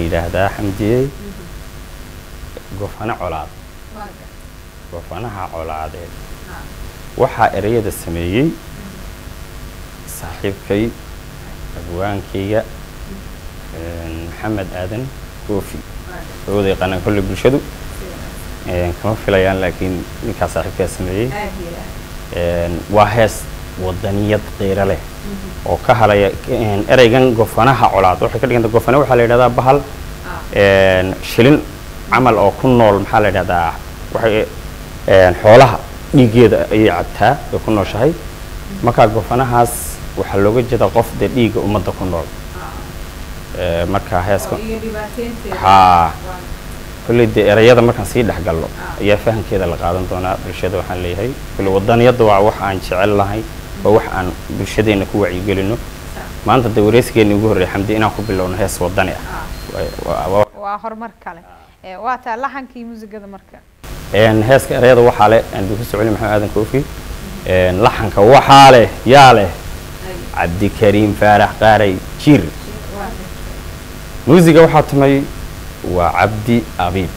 yidhaahdaa xamdiyey gofano colaad gofanaha colaadeed waxaa ereyada sameeyey saaxiibkay abwaankayga maxamed aadan koofi oo wada yaqaanaan kolley bulshadu kama filayaan laakiin ninkaa saaxiibkaa sameeyey waa hees wadaniyad qiiro leh oo ka halaya ereygan gofanaha colaad waxay ka dhiganta gofane waxaa la yidhahdaa bahal shilin camal oo ku nool maxaa la yidhahdaa waxay xoolaha dhiiggeeda ayay cabtaa ay ku nooshahay markaa gofanahaas waxaa looga jeedaa qof dee dhiigga ummadda ku nool markaa heeska haa kolley dee erayada markaan sii dhex galno ayaa fahamkeeda la qaadan doonaa bulshada waxaan leeyahay kolley wadaniyadda waa wax aan jecel lahay waa wax aan bulshadeenna ku wacyigelino maanta dee wareysigeennii ugu horreeyay xamdi inaan ku bilowno hees wadani ah waa horumar kale waa taa laxankii muusigada marka heeska erayada waxaa leh duku socoli maxamed aadan koofi laxanka waxaa leh yaa leh cabdikariim faarax qaaray jir muusiga waxaa tumay waa cabdi abiib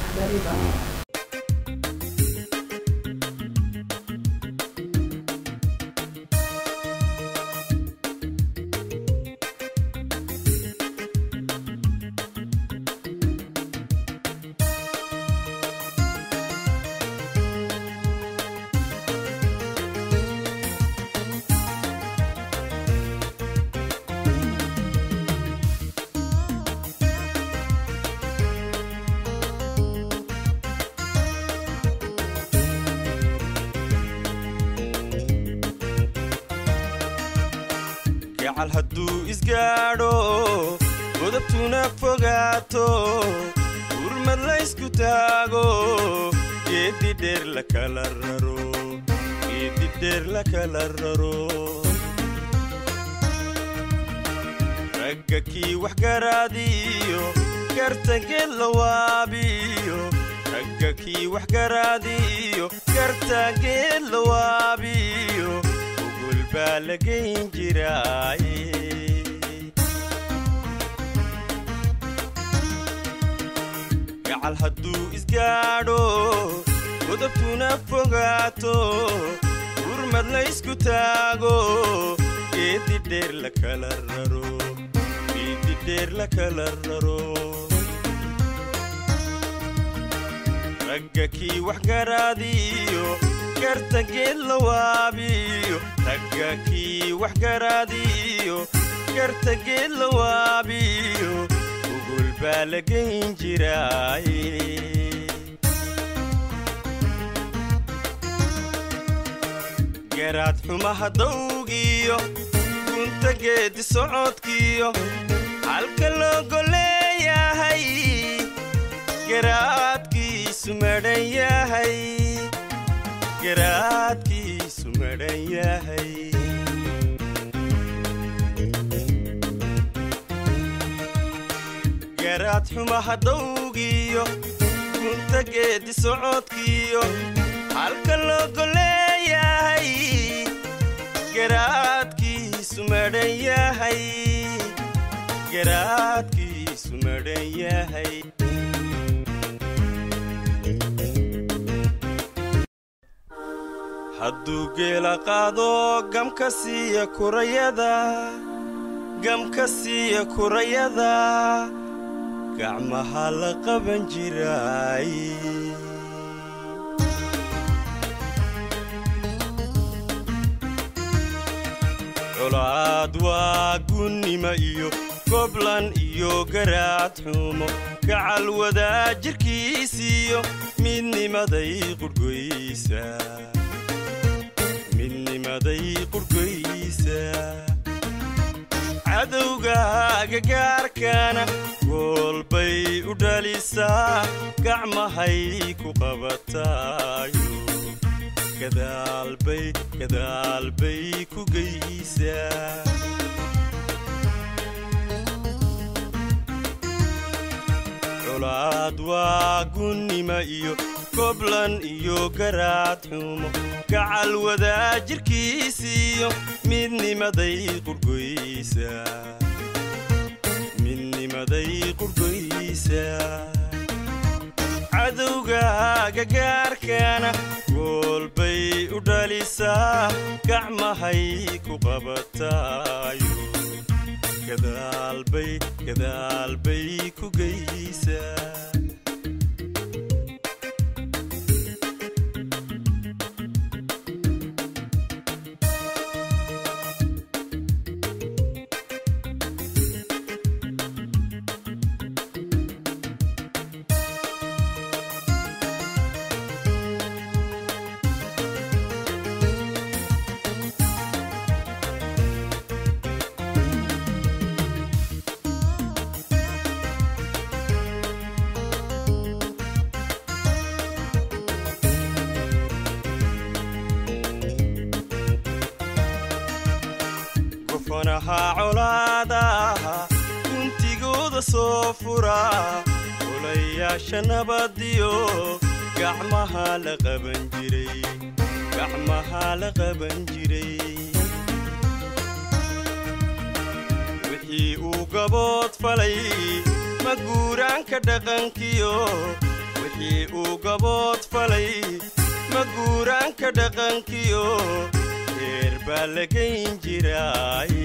gacal hadduu isgaadho godabtuna fogaato gurmad laysku taago geeddi dheer la kala raro geeddi dheer la kala raro ragga kii wax garaadiyo gartangeed la waabiyo ragga kii wax garaadiyo gartangeed la waabiyo ugul baa la geyn jiraaye gacal hadduu isgaadho godabtuna fogaato gurmad laysku taago geeddi dheer la kala raro geeddi dheer la kala raro ragga kii wax garaadiyo gartangeed la waabiyo ragga kii wax garaadiyo gartangeed la waabiyo ugul baa la geyn jiraaye garaad xumaha dawgiyo gunta geedi socodkiyo halka loogo leeyahay garaadkiisu madhan yahay garaadkiisu madhan yahay garaad xumaha dawgiyo gunta geedi socodkiyo halka loogo leeyahay garaadkiisu madhan yahay garaadkiisu madhan yahay hadduu geela qaado gamka siiya kurayada gamka siiya kurayada gacmaha la qaban jiraay colaad waa gunnima iyo goblan iyo garaad xumo gacal wadaa jirkiisiyo midnimaday qurhgoysa midnimaday qurhgoysa cadowgaaga gaarkaana goolbay u dhalisaa gacmahay ku qabataayo gadaalbay gadaalbay ku geysaa colaad waa gunnima iyo goblan iyo garaad xumo gacal wadaa jirkiisiyo midnimaday qurhgoysa midnimaday qurgoysa cadowgaaga gaarkaana goolbay u dhalisaa gacmahay ku qabataayo gadaalbay gadaalbay ku geysaa gofanaha colaadaha guntigooda soo fura olayaasha nabadiyo gacmaha la qaban jiray gacmaha la qaban jiray wixii uu gabood falay ma guuraanka dhaqankiyo wixii uu gabood falay ma guuraanka dhaqankiyo heer baa la gayn jiraay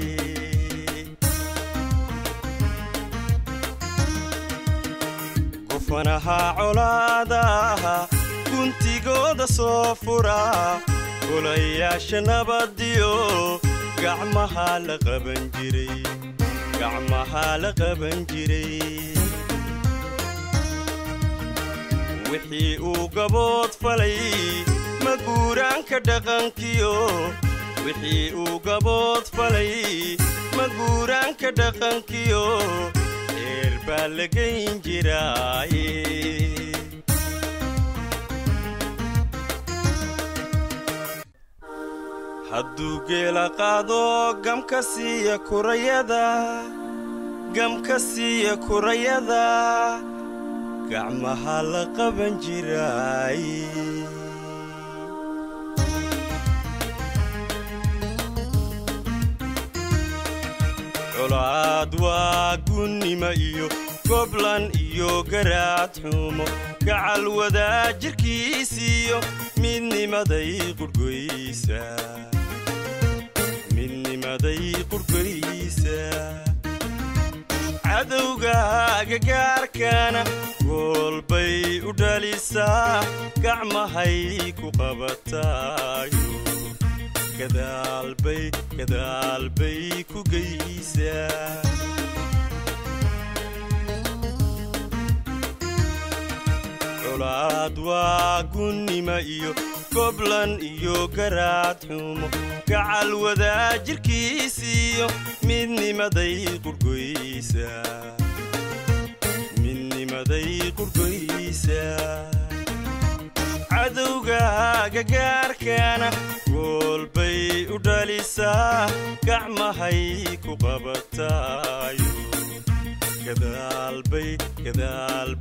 gofanaha colaadaha guntigooda soo fura golayaasha nabadiyo gacmaha la qaban jiray gacmaha la qaban jiray wixii uu gabood falay ma guuraanka dhaqankiyo wixii uu gabood falay ma guuraanka dhaqankiyo heer baa la gayn jiraaye hadduu geela qaado gamka siiya kurayada gamka siiya kurayada gacmaha la qaban jiraay colaad waa gunnima iyo goblan iyo garaad xumo gacal wadaa jirkiisiiyo midnimaday qurgoysa midnimaday qurgoysa cadowgaaga gaarkaana goolbay u dhalisaa gacmahay ku qabataayo gadaalbay gadaalbay ku geysaa colaad waa gunnima iyo goblan iyo garaad xumo gacal wadaa jirkiisiiyo midnimaday qurgoysa midnimaday qurgoysa cadowgaaga gaarkaana goolbay u dhalisaa gacmahay ku qabataayo gadaalbay gadaal